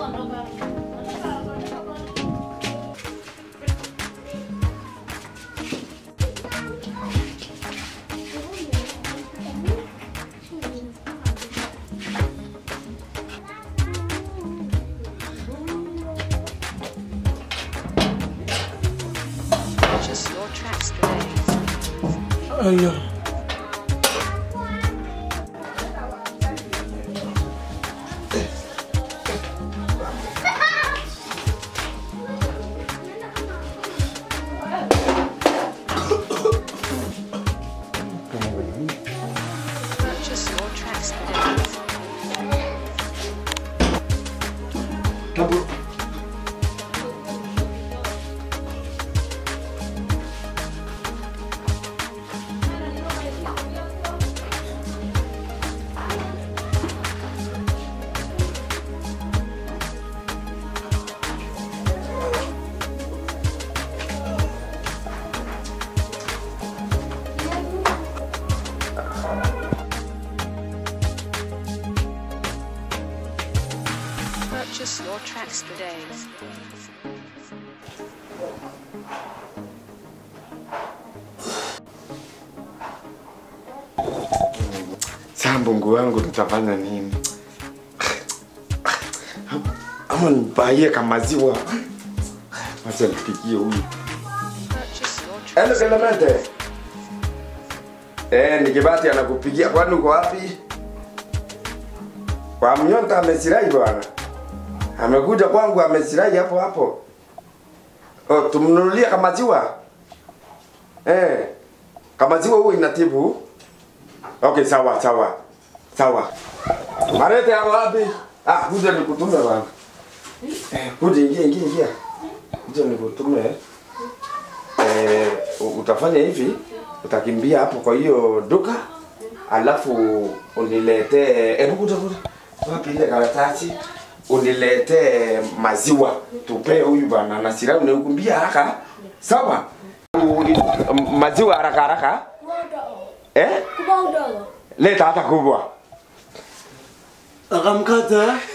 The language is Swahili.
Purchase your tracks today. Aya. Purchase your tracks today. Purchase your tracks today. Sasa Mungu wangu nitafanya nini? Ama nibaie kama maziwa. Wacha nipigie huyu. Purchase your Hello tracks. Clemente. Eh, nikibati anakupigia kwani uko wapi? Kwa mnyonta amesirai bwana. Amekuja kwangu amesirai hapo hapo. Oh, tumnunulie kama maziwa. Eh. Kama maziwa huwa inatibu. Okay, sawa sawa. Sawa. Marete yako wapi? Ah, kuja nikutume bwana. Eh, kuja ingia ingia ingia. Kuja nikutume. Eh, utafanya hivi, utakimbia hapo kwa hiyo duka, alafu uniletee, hebu kuja kuja, wapi ile karatasi, uniletee maziwa tupee huyu bwana na sira, unikumbia haraka, sawa? U- i- Maziwa haraka haraka, eh? Kubwa udogo. Leta hata kubwa. Akamkata.